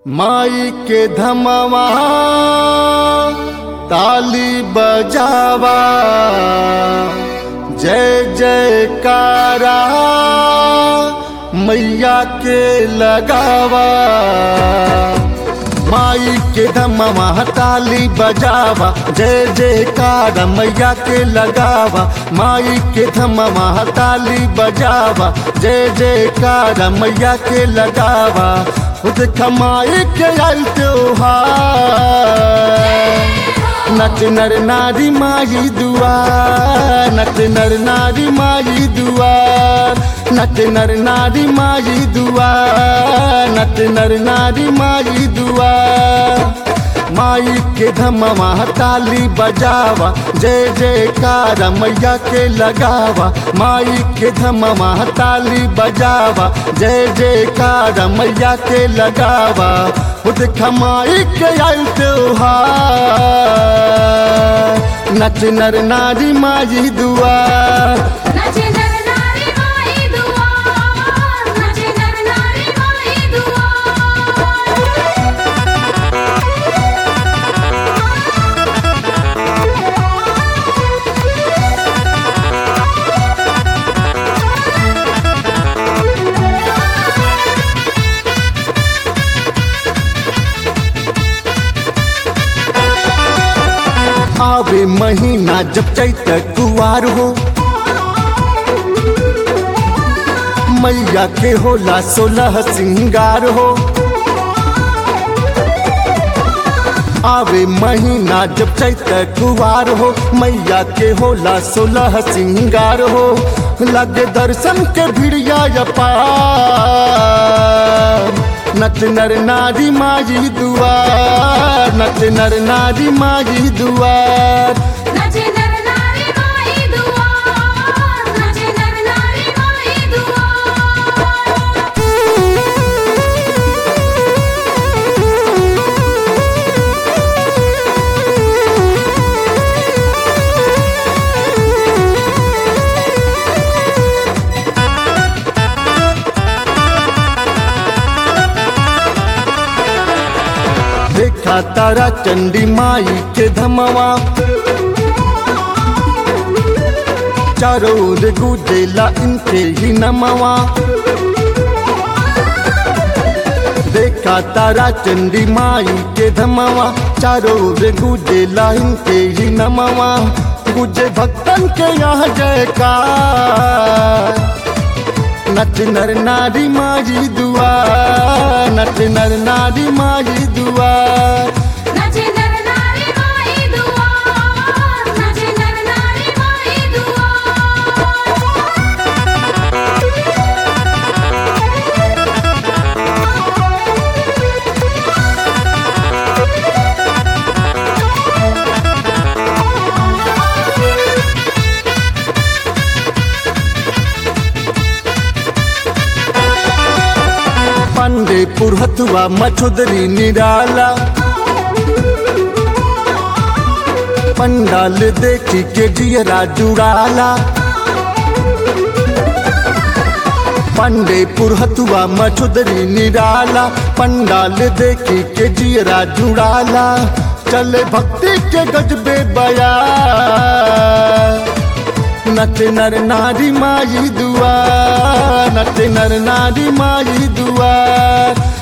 माई के धमवा ताली बजावा जय जयकारा मैया के लगावा माई के धमवा ताली बजावा जय जयकारा मैया के लगावा माई के धमवा ताली बजावा जय जयकारा मैया के लगावा खुद कमाई के आयल त्योहार नच नर नारी माई दुआर नच नर नारी माई दुआर नच नर नारी माई दुआर नच नर नारी माई दुआर माई के धमवा ताली बजावा जय जयकार मैया के लगावा माई के धमवा ताली बजावा जय जयकार मैया के लगावा खुद खमाई के आयल त्योहार नच नर नारी माई दुआर नचे नर नारी माई दुआर नचे नर नारी माई दुआर आवे महीना जब चैत कुवार हो मैया के होला सोलह सिंगार हो आवे महीना जब चैत कुवार हो मैया के होला सोलह सिंगार हो लगे दर्शन के भिड़िया पार नच नर नारी माई दुआर नच नर नारी माई दुआर नचे नर नारी माई दुआर नचे नर नारी माई दुआर देखा तारा चंडी माई के धमवा चारों ओर गुजेला इनके ही नमवा देखा तारा चंडी माई के धमवा चारों ओर गुजेला इनके ही नमवा गुजे भक्तन के यहाँ जयकार नच नर नारी माई दुआर नच नर नारी माई दुआर नचे नर नारी माई दुआर नचे नर नारी माई दुआर पंडे पुरहतुआ मछुदरी निराला पंडाल देखी के जियरा जुड़ाला पंडे पुरहतुआ मछुदरी निराला पंडाल देखी के जियरा जुड़ाला चले भक्ति के गजबे बया नच नर नारी माई दुआर नच नर नारी माई दुआर